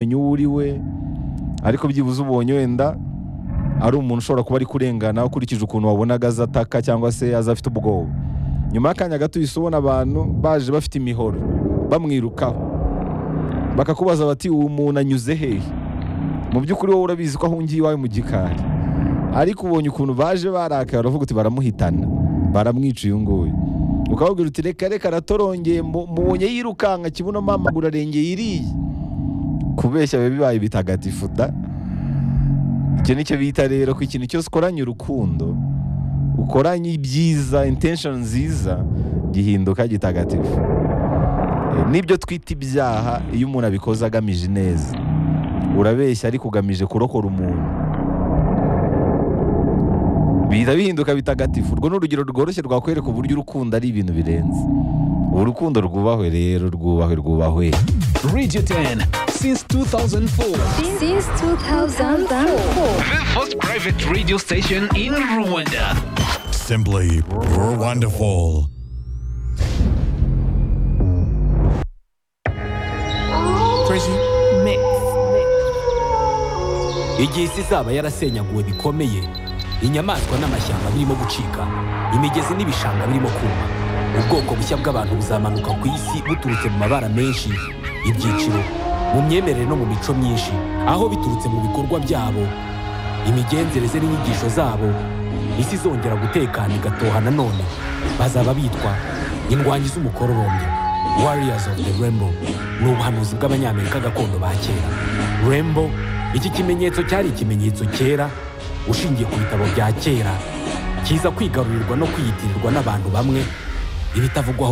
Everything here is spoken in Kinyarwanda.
kumenya uwo uri we ariko byibuze ubonye wenda ari umuntu ushobora kuba ari kurengana ukurikije ukuntu wabonaga aza ataka cyangwa se aza afite ubwoba nyuma y'akanya gato uhise ubona abantu baje bafite imihoro bamwirukaho bakakubaza bati uwo muntu anyuze hehe mu by'ukuri wowe urabizi ko ahungiye iwawe mu gikari ariko ubonye ukuntu baje barakaye uravuga uti baramuhitana baramwica uyu nguyu ukababwira uti reka reka aratorongeye mu- mubonye yirukanka kibuno amaguru arengeye iriya kubeshya biba bibaye bitagatifu da icyo nicyo bita rero ko ikintu cyose ukoranye urukundo ukoranye ibyiza intention nziza gihinduka gitagatifu Eh, nibyo twita ibyaha iyo umuntu abikoze agamije ineza urabeshya ariko ugamije kurokora umuntu bihita bihinduka bitagatifu urwo ni urugero rworoshye rwakwereka uburyo urukundo ari ibintu birenze urukundo rwubahwe rero rwubahwe rwubahwe Radio 10 since 2004. Since 2004. The first private radio station in Rwanda. Simply wonderful. igihe isi izaba yarasenyaguwe bikomeye inyamaswa n'amashyamba birimo gucika imigezi n'ibishanga birimo kuma ubwoko bushya bw'abantu buzamanuka ku isi buturutse mu mabara menshi ibyiciro mu myemerere no mu mico myinshi aho biturutse mu bikorwa byabo imigenzereze n'inyigisho zabo isi izongera gutekana igatoha nanone bazaba bitwa indwanyi z'umukororombya warriors of the rainbow ni ubuhanuzi bw'abanyamerika gakondo ba kera rainbow iki kimenyetso cyari ikimenyetso cyera ushingiye ku bitabo bya kera kiza kwigarurirwa no kwiyitirirwa n'abantu bamwe ibitavugwaho